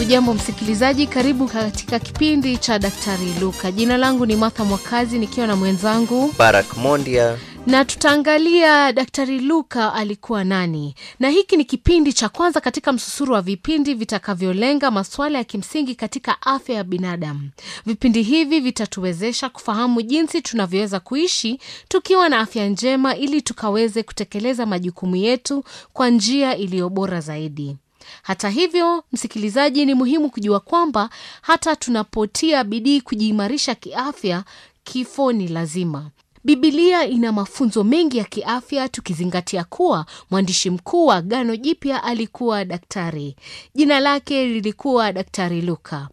Hujambo msikilizaji, karibu katika kipindi cha Daktari Luka. Jina langu ni Martha Mwakazi nikiwa na mwenzangu Barak Mondia. na tutaangalia Daktari Luka alikuwa nani, na hiki ni kipindi cha kwanza katika msusuru wa vipindi vitakavyolenga masuala ya kimsingi katika afya ya binadamu. Vipindi hivi vitatuwezesha kufahamu jinsi tunavyoweza kuishi tukiwa na afya njema, ili tukaweze kutekeleza majukumu yetu kwa njia iliyo bora zaidi. Hata hivyo, msikilizaji, ni muhimu kujua kwamba hata tunapotia bidii kujiimarisha kiafya, kifo ni lazima. Bibilia ina mafunzo mengi ya kiafya, tukizingatia kuwa mwandishi mkuu wa Agano Jipya alikuwa daktari. Jina lake lilikuwa Daktari Luka.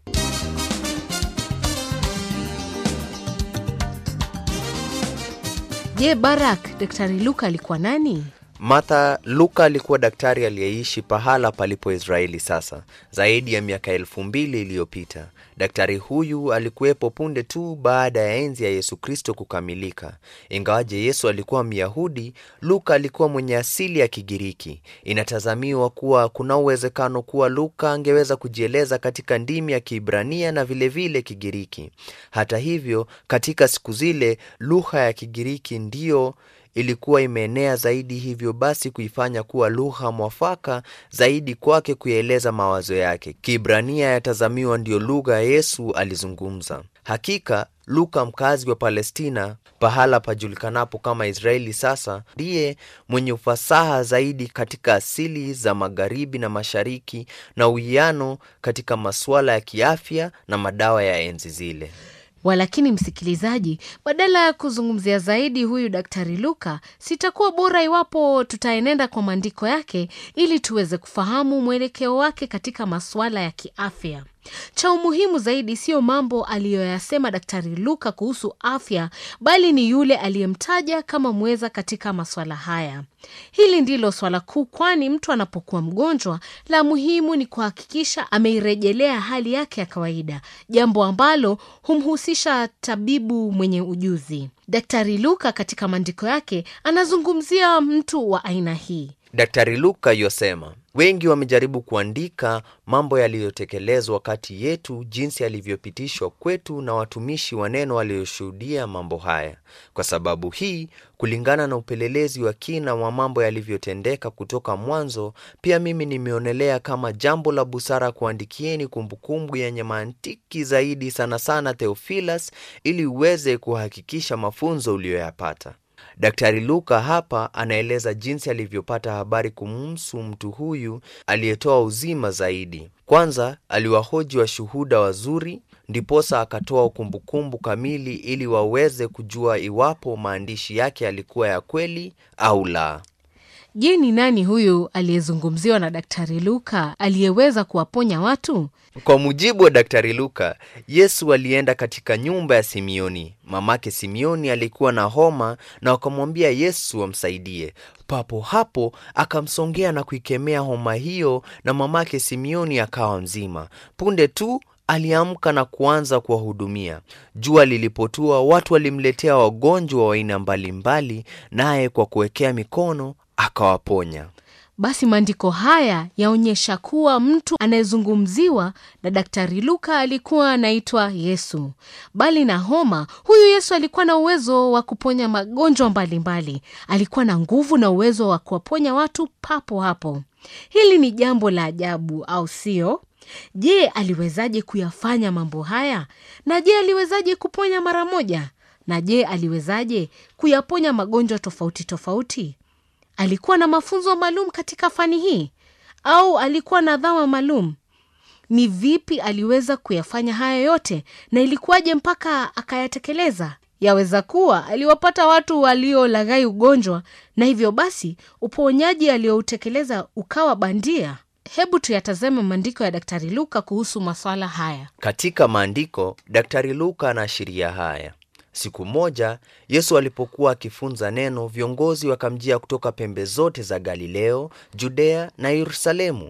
Je, Barak, Daktari Luka alikuwa nani? Martha, Luka alikuwa daktari aliyeishi pahala palipo Israeli sasa zaidi ya miaka elfu mbili iliyopita. Daktari huyu alikuwepo punde tu baada ya enzi ya Yesu Kristo kukamilika. Ingawaje Yesu alikuwa Myahudi, Luka alikuwa mwenye asili ya Kigiriki. Inatazamiwa kuwa kuna uwezekano kuwa Luka angeweza kujieleza katika ndimi ya Kiibrania na vilevile vile Kigiriki. Hata hivyo, katika siku zile lugha ya Kigiriki ndiyo ilikuwa imeenea zaidi, hivyo basi kuifanya kuwa lugha mwafaka zaidi kwake kuyaeleza mawazo yake. Kiibrania yatazamiwa ndiyo lugha Yesu alizungumza. Hakika Luka, mkazi wa Palestina, pahala pajulikanapo kama Israeli sasa, ndiye mwenye ufasaha zaidi katika asili za magharibi na mashariki na uwiano katika masuala ya kiafya na madawa ya enzi zile. Walakini msikilizaji, badala ya kuzungumzia zaidi huyu Daktari Luka, sitakuwa bora iwapo tutaenenda kwa maandiko yake ili tuweze kufahamu mwelekeo wake katika masuala ya kiafya. Cha umuhimu zaidi siyo mambo aliyoyasema Daktari Luka kuhusu afya, bali ni yule aliyemtaja kama mweza katika masuala haya. Hili ndilo swala kuu, kwani mtu anapokuwa mgonjwa, la muhimu ni kuhakikisha ameirejelea hali yake ya kawaida, jambo ambalo humhusisha tabibu mwenye ujuzi. Daktari Luka katika maandiko yake anazungumzia mtu wa aina hii. Daktari Luka yosema wengi wamejaribu kuandika mambo yaliyotekelezwa kati yetu, jinsi yalivyopitishwa kwetu na watumishi wa neno walioshuhudia mambo haya. Kwa sababu hii, kulingana na upelelezi wa kina wa mambo yalivyotendeka kutoka mwanzo, pia mimi nimeonelea kama jambo la busara kuandikieni kumbukumbu yenye mantiki zaidi, sana sana Theophilus, ili uweze kuhakikisha mafunzo uliyoyapata. Daktari Luka hapa anaeleza jinsi alivyopata habari kumhusu mtu huyu aliyetoa uzima zaidi. Kwanza aliwahoji washuhuda wazuri, ndiposa akatoa kumbukumbu kamili ili waweze kujua iwapo maandishi yake yalikuwa ya kweli au la. Je, ni nani huyu aliyezungumziwa na Daktari Luka aliyeweza kuwaponya watu? Kwa mujibu wa Daktari Luka, Yesu alienda katika nyumba ya Simioni. Mamake Simioni alikuwa na homa na wakamwambia Yesu amsaidie. Papo hapo akamsongea na kuikemea homa hiyo, na mamake Simioni akawa mzima. Punde tu aliamka na kuanza kuwahudumia. Jua lilipotua, watu walimletea wagonjwa wa aina mbalimbali, naye kwa kuwekea mikono akawaponya. Basi maandiko haya yaonyesha kuwa mtu anayezungumziwa na Daktari Luka alikuwa anaitwa Yesu. Bali na homa, huyu Yesu alikuwa na uwezo wa kuponya magonjwa mbalimbali. Alikuwa na nguvu na uwezo wa kuwaponya watu papo hapo. Hili ni jambo la ajabu, au sio? Je, aliwezaje kuyafanya mambo haya? Na je, aliwezaje kuponya mara moja? Na je, aliwezaje kuyaponya magonjwa tofauti tofauti? Alikuwa na mafunzo maalum katika fani hii au alikuwa na dhama maalum? Ni vipi aliweza kuyafanya haya yote na ilikuwaje mpaka akayatekeleza? Yaweza kuwa aliwapata watu waliolaghai ugonjwa na hivyo basi uponyaji aliyoutekeleza ukawa bandia. Hebu tuyatazame maandiko ya Daktari Luka kuhusu maswala haya. Katika maandiko, Daktari Luka anaashiria haya. Siku moja Yesu alipokuwa akifunza neno, viongozi wakamjia kutoka pembe zote za Galileo, Judea na Yerusalemu.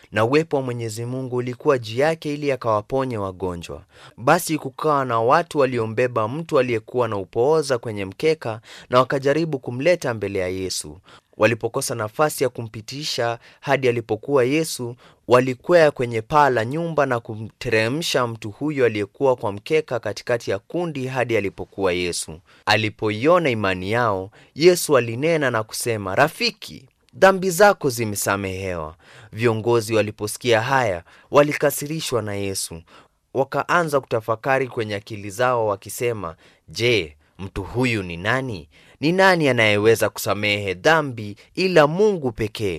na uwepo wa Mwenyezi Mungu ulikuwa juu yake ili akawaponye wagonjwa. Basi kukawa na watu waliombeba mtu aliyekuwa na upooza kwenye mkeka, na wakajaribu kumleta mbele ya Yesu. Walipokosa nafasi ya kumpitisha hadi alipokuwa Yesu, walikwea kwenye paa la nyumba na kumteremsha mtu huyo aliyekuwa kwa mkeka katikati ya kundi hadi alipokuwa Yesu. Alipoiona imani yao, Yesu alinena na kusema, Rafiki, dhambi zako zimesamehewa. Viongozi waliposikia haya, walikasirishwa na Yesu, wakaanza kutafakari kwenye akili zao wakisema, Je, mtu huyu ni nani? Ni nani anayeweza kusamehe dhambi ila Mungu pekee?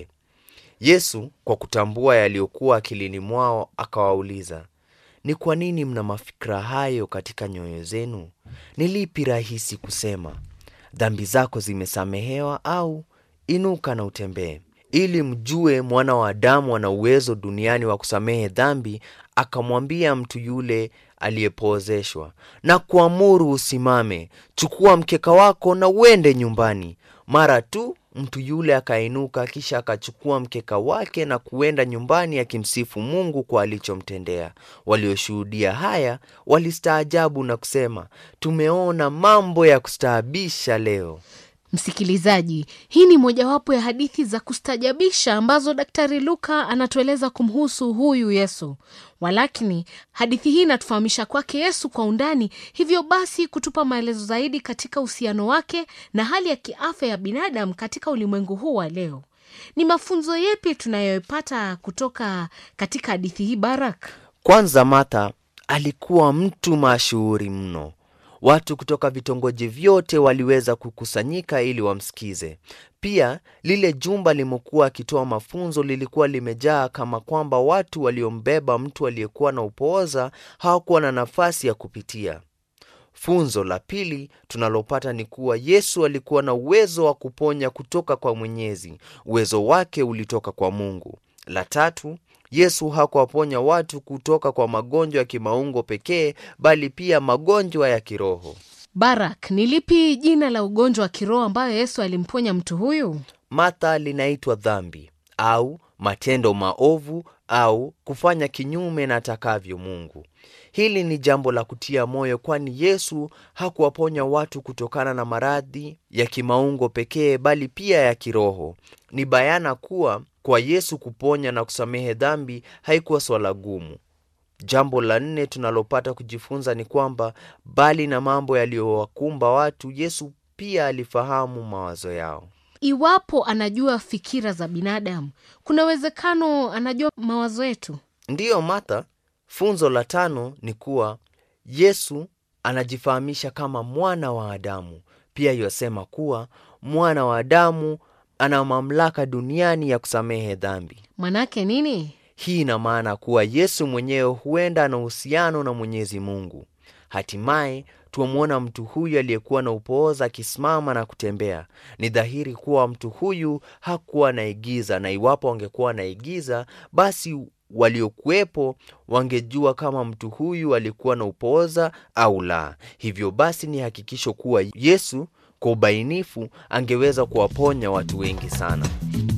Yesu kwa kutambua yaliyokuwa akilini mwao akawauliza, ni kwa nini mna mafikira hayo katika nyoyo zenu? Ni lipi rahisi kusema, dhambi zako zimesamehewa, au inuka na utembee? Ili mjue mwana wa Adamu ana uwezo duniani wa kusamehe dhambi, akamwambia mtu yule aliyepoozeshwa, na kuamuru usimame, chukua mkeka wako na uende nyumbani. Mara tu mtu yule akainuka, kisha akachukua mkeka wake na kuenda nyumbani, akimsifu Mungu kwa alichomtendea. Walioshuhudia haya walistaajabu na kusema, tumeona mambo ya kustaabisha leo. Msikilizaji, hii ni mojawapo ya hadithi za kustajabisha ambazo Daktari Luka anatueleza kumhusu huyu Yesu. Walakini hadithi hii inatufahamisha kwake Yesu kwa undani, hivyo basi kutupa maelezo zaidi katika uhusiano wake na hali ya kiafya ya binadamu katika ulimwengu huu wa leo. Ni mafunzo yepi tunayoipata kutoka katika hadithi hii, Barak? Kwanza, Martha alikuwa mtu mashuhuri mno. Watu kutoka vitongoji vyote waliweza kukusanyika ili wamsikize. Pia lile jumba limokuwa akitoa mafunzo lilikuwa limejaa kama kwamba watu waliombeba mtu aliyekuwa na upooza hawakuwa na nafasi ya kupitia. Funzo la pili tunalopata ni kuwa Yesu alikuwa na uwezo wa kuponya kutoka kwa Mwenyezi. Uwezo wake ulitoka kwa Mungu. La tatu Yesu hakuwaponya watu kutoka kwa magonjwa ya kimaungo pekee, bali pia magonjwa ya kiroho. Barak, ni lipi jina la ugonjwa wa kiroho ambayo Yesu alimponya mtu huyu? Martha linaitwa dhambi au matendo maovu au kufanya kinyume na atakavyo Mungu. Hili ni jambo la kutia moyo, kwani Yesu hakuwaponya watu kutokana na maradhi ya kimaungo pekee, bali pia ya kiroho. Ni bayana kuwa kwa Yesu kuponya na kusamehe dhambi haikuwa swala gumu. Jambo la nne tunalopata kujifunza ni kwamba bali na mambo yaliyowakumba watu, Yesu pia alifahamu mawazo yao. Iwapo anajua fikira za binadamu, kuna uwezekano anajua mawazo yetu. Ndiyo Martha. Funzo la tano ni kuwa Yesu anajifahamisha kama mwana wa Adamu. Pia yosema kuwa mwana wa Adamu ana mamlaka duniani ya kusamehe dhambi. Manake nini? Hii ina maana kuwa Yesu mwenyewe huenda ana uhusiano na Mwenyezi Mungu. Hatimaye tuamwona mtu huyu aliyekuwa na upooza akisimama na kutembea. Ni dhahiri kuwa mtu huyu hakuwa anaigiza, na iwapo angekuwa anaigiza, basi waliokuwepo wangejua kama mtu huyu alikuwa na upooza au la. Hivyo basi ni hakikisho kuwa Yesu kwa ubainifu angeweza kuwaponya watu wengi sana.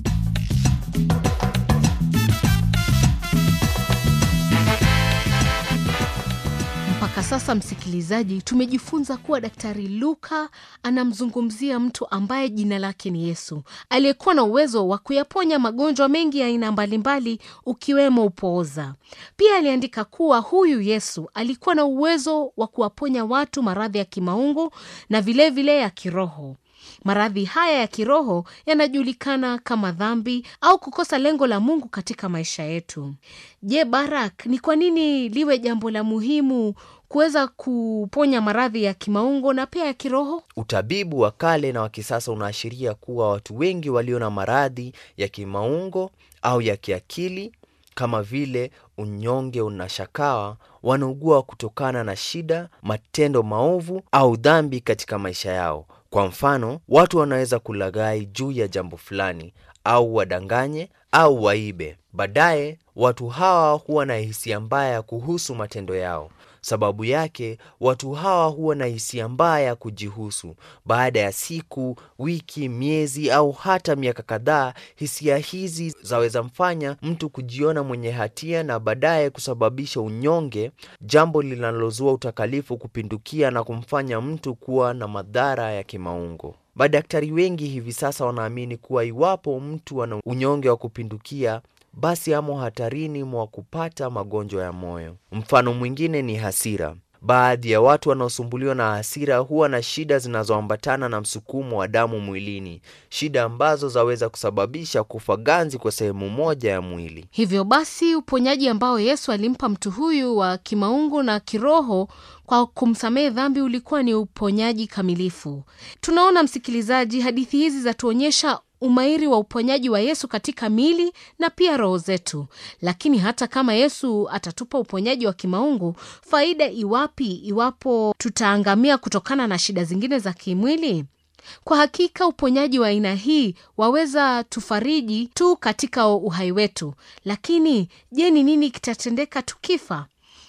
Mpaka sasa, msikilizaji, tumejifunza kuwa Daktari Luka anamzungumzia mtu ambaye jina lake ni Yesu, aliyekuwa na uwezo wa kuyaponya magonjwa mengi ya aina mbalimbali, ukiwemo upooza. Pia aliandika kuwa huyu Yesu alikuwa na uwezo wa kuwaponya watu maradhi ya kimaungu na vilevile vile ya kiroho. Maradhi haya ya kiroho yanajulikana kama dhambi au kukosa lengo la Mungu katika maisha yetu. Je, Barak, ni kwa nini liwe jambo la muhimu kuweza kuponya maradhi ya kimaungo na pia ya kiroho? Utabibu wa kale na wa kisasa unaashiria kuwa watu wengi walio na maradhi ya kimaungo au ya kiakili kama vile unyonge na shakawa wanaugua kutokana na shida, matendo maovu au dhambi katika maisha yao. Kwa mfano, watu wanaweza kulaghai juu ya jambo fulani au wadanganye au waibe. Baadaye watu hawa huwa na hisia mbaya kuhusu matendo yao. Sababu yake watu hawa huwa na hisia mbaya kujihusu. Baada ya siku, wiki, miezi au hata miaka kadhaa, hisia hizi zaweza mfanya mtu kujiona mwenye hatia na baadaye kusababisha unyonge, jambo linalozua utakalifu kupindukia na kumfanya mtu kuwa na madhara ya kimaungo. Madaktari wengi hivi sasa wanaamini kuwa iwapo mtu ana unyonge wa kupindukia basi amo hatarini mwa kupata magonjwa ya moyo. Mfano mwingine ni hasira. Baadhi ya watu wanaosumbuliwa na hasira huwa na shida zinazoambatana na msukumo wa damu mwilini, shida ambazo zaweza kusababisha kufa ganzi kwa sehemu moja ya mwili. Hivyo basi uponyaji ambao Yesu alimpa mtu huyu wa kimaungu na kiroho kwa kumsamehe dhambi ulikuwa ni uponyaji kamilifu. Tunaona msikilizaji, hadithi hizi zatuonyesha umahiri wa uponyaji wa Yesu katika mili na pia roho zetu. Lakini hata kama Yesu atatupa uponyaji wa kimaungu, faida iwapi iwapo tutaangamia kutokana na shida zingine za kimwili? Kwa hakika uponyaji wa aina hii waweza tufariji tu katika uhai wetu, lakini je, ni nini kitatendeka tukifa?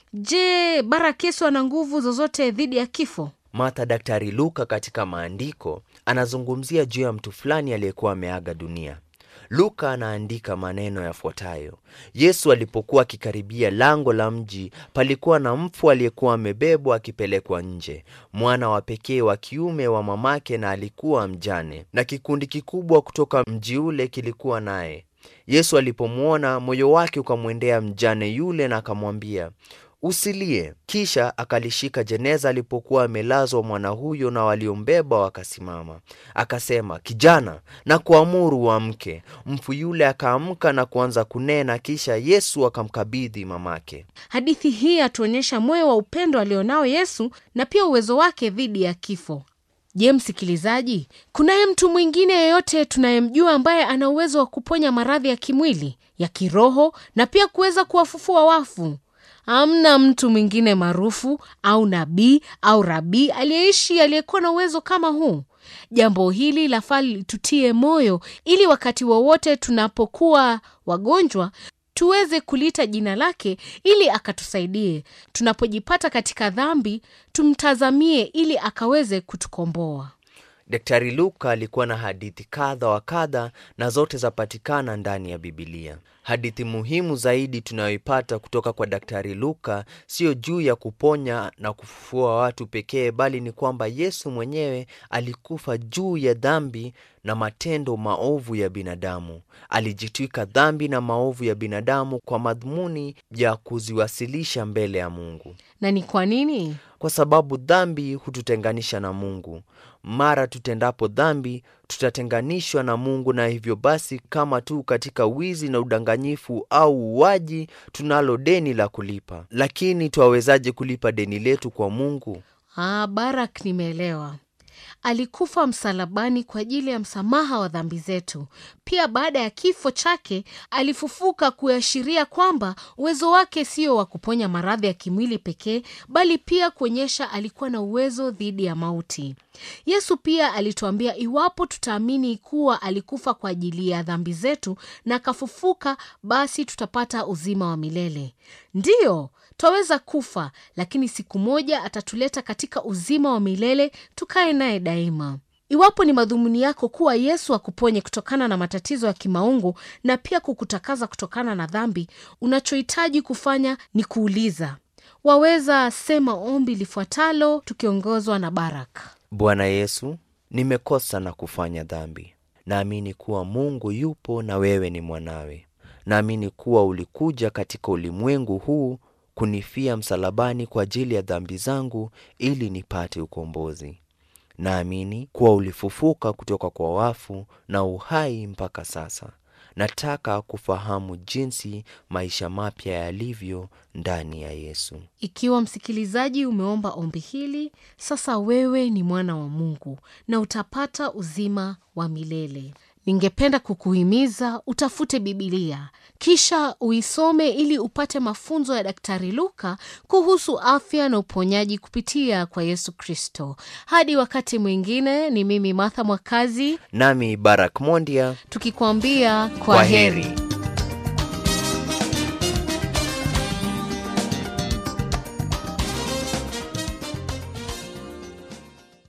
Je, Baraka Yesu ana nguvu zozote dhidi ya kifo? Martha Daktari Luka katika maandiko anazungumzia juu ya mtu fulani aliyekuwa ameaga dunia. Luka anaandika maneno yafuatayo: Yesu alipokuwa akikaribia lango la mji, palikuwa na mfu aliyekuwa amebebwa akipelekwa nje, mwana wa pekee wa kiume wa mamake, na alikuwa mjane, na kikundi kikubwa kutoka mji ule kilikuwa naye. Yesu alipomwona, moyo wake ukamwendea mjane yule, na akamwambia Usilie. Kisha akalishika jeneza alipokuwa amelazwa mwana huyo, na waliombeba wakasimama. Akasema, kijana, na kuamuru uamke. Mfu yule akaamka na kuanza kunena, kisha Yesu akamkabidhi mamake. Hadithi hii atuonyesha moyo wa upendo alionao Yesu na pia uwezo wake dhidi ya kifo. Je, msikilizaji, kunaye mtu mwingine yeyote tunayemjua ambaye ana uwezo wa kuponya maradhi ya kimwili, ya kiroho na pia kuweza kuwafufua wafu? Hamna mtu mwingine maarufu au nabii au rabii aliyeishi aliyekuwa na uwezo kama huu. Jambo hili lafaa litutie moyo, ili wakati wowote tunapokuwa wagonjwa tuweze kuliita jina lake ili akatusaidie. Tunapojipata katika dhambi, tumtazamie ili akaweze kutukomboa. Daktari Luka alikuwa na hadithi kadha wa kadha na zote zapatikana ndani ya Bibilia. Hadithi muhimu zaidi tunayoipata kutoka kwa Daktari Luka sio juu ya kuponya na kufufua watu pekee, bali ni kwamba Yesu mwenyewe alikufa juu ya dhambi na matendo maovu ya binadamu. Alijitwika dhambi na maovu ya binadamu kwa madhumuni ya kuziwasilisha mbele ya Mungu. Na ni kwa nini? Kwa sababu dhambi hututenganisha na Mungu. Mara tutendapo dhambi, tutatenganishwa na Mungu, na hivyo basi, kama tu katika wizi na udanganyifu au uuaji, tunalo deni la kulipa. Lakini twawezaje kulipa deni letu kwa Mungu? Ah, Barak, nimeelewa. Alikufa msalabani kwa ajili ya msamaha wa dhambi zetu. Pia baada ya kifo chake alifufuka kuashiria kwamba uwezo wake sio wa kuponya maradhi ya kimwili pekee, bali pia kuonyesha alikuwa na uwezo dhidi ya mauti. Yesu pia alituambia iwapo tutaamini kuwa alikufa kwa ajili ya dhambi zetu na akafufuka, basi tutapata uzima wa milele. Ndiyo, twaweza kufa, lakini siku moja atatuleta katika uzima wa milele tukae naye daima. Iwapo ni madhumuni yako kuwa Yesu akuponye kutokana na matatizo ya kimaungu na pia kukutakaza kutokana na dhambi, unachohitaji kufanya ni kuuliza. Waweza sema ombi lifuatalo tukiongozwa na Baraka. Bwana Yesu, nimekosa na kufanya dhambi. Naamini kuwa Mungu yupo na wewe ni mwanawe. Naamini kuwa ulikuja katika ulimwengu huu kunifia msalabani kwa ajili ya dhambi zangu ili nipate ukombozi. Naamini kuwa ulifufuka kutoka kwa wafu na uhai mpaka sasa. Nataka kufahamu jinsi maisha mapya yalivyo ndani ya Yesu. Ikiwa msikilizaji umeomba ombi hili, sasa wewe ni mwana wa Mungu na utapata uzima wa milele. Ningependa kukuhimiza utafute Bibilia kisha uisome ili upate mafunzo ya Daktari Luka kuhusu afya na uponyaji kupitia kwa Yesu Kristo. Hadi wakati mwingine, ni mimi Martha Mwakazi Nami Barak Mondia, tukikwambia kwa kwa heri. heri.